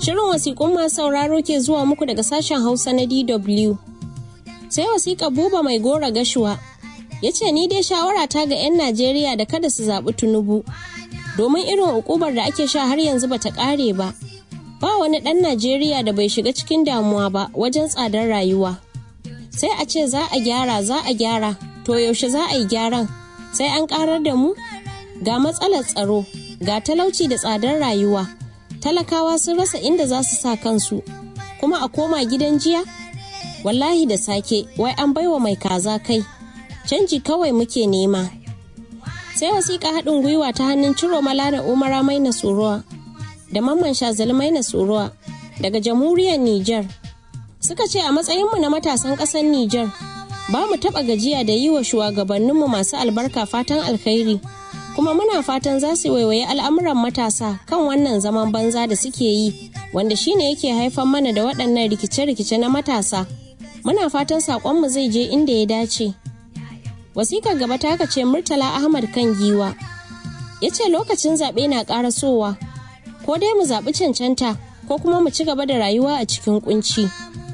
Shirin wasiƙun masu sauraro ke zuwa muku daga sashen Hausa na DW. Sai wasiƙa buba mai gora gashuwa ya ce ni dai shawara ta ga 'yan Najeriya da kada su zaɓi Tinubu. Domin irin ukubar da ake sha har yanzu bata ƙare ba. Ba wani ɗan Najeriya da bai shiga cikin damuwa ba wajen tsadar rayuwa. Sai a ce za a gyara za a gyara to yaushe za a yi gyaran sai an ƙarar da mu? Ga matsalar tsaro, ga talauci da tsadar rayuwa. talakawa sun rasa inda za su sa kansu kuma a koma gidan jiya wallahi da sake wai an baiwa mai kaza kai canji kawai muke nema sai wasiƙa haɗin gwiwa ta hannun ciro mala da umara mai na tsorowa da mamman shazali mai na tsorowa daga jamhuriyar Nijar suka ce a matsayinmu na matasan ƙasar Nijar ba mu taɓa gajiya da yi wa shugabanninmu masu albarka fatan alkhairi kuma muna fatan za su waiwayi al'amuran matasa kan wannan zaman banza da suke yi wanda shine yake haifar mana da waɗannan rikice-rikice na matasa muna fatan saƙonmu zai je inda ya dace wasikar gaba ta ce murtala ahmad kan giwa ya ce lokacin zaɓe na ƙarasowa ko dai mu zaɓi cancanta ko kuma mu ci gaba da rayuwa a cikin kunci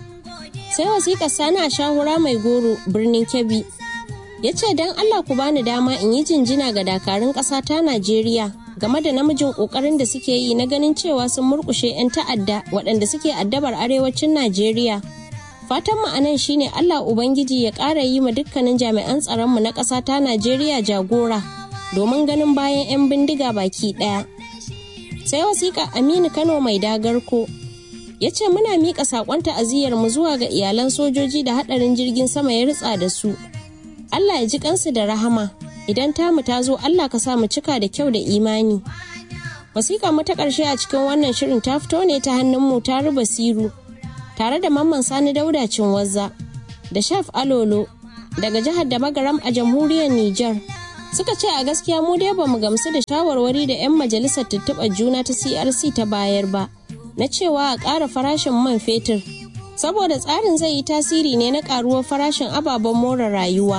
sai wasikar sani a shahura mai goro birnin kebbi ya ce don Allah ku bani dama in yi jinjina ga dakarun ƙasa ta Najeriya game da namijin ƙoƙarin da suke yi na ganin cewa sun murƙushe 'yan ta'adda waɗanda suke addabar arewacin Najeriya. Fatan mu anan shine Allah Ubangiji ya ƙara yi ma dukkanin jami'an tsaronmu na ƙasa ta Najeriya jagora domin ganin bayan 'yan bindiga baki ɗaya. Sai wasiƙa Aminu Kano mai dagarko ya ce muna miƙa saƙon ta'aziyyar mu zuwa ga iyalan sojoji da haɗarin jirgin sama ya ritsa da su. Allah ya ji kansu da rahama idan tamu ta zo Allah ka sa mu cika da kyau da imani. Wasiƙa mu ta ƙarshe a cikin wannan shirin ta fito ne ta hannun mu ta ruba siru tare da mamman sani dauda wazza da shaf alolo daga jihar da magaram a jamhuriyar Nijar. Suka ce a gaskiya mu dai bamu gamsu da shawarwari da 'yan majalisar tuntuɓar juna ta CRC ta bayar ba na cewa a ƙara farashin man fetur saboda tsarin zai yi tasiri ne na ƙaruwar farashin ababen more rayuwa.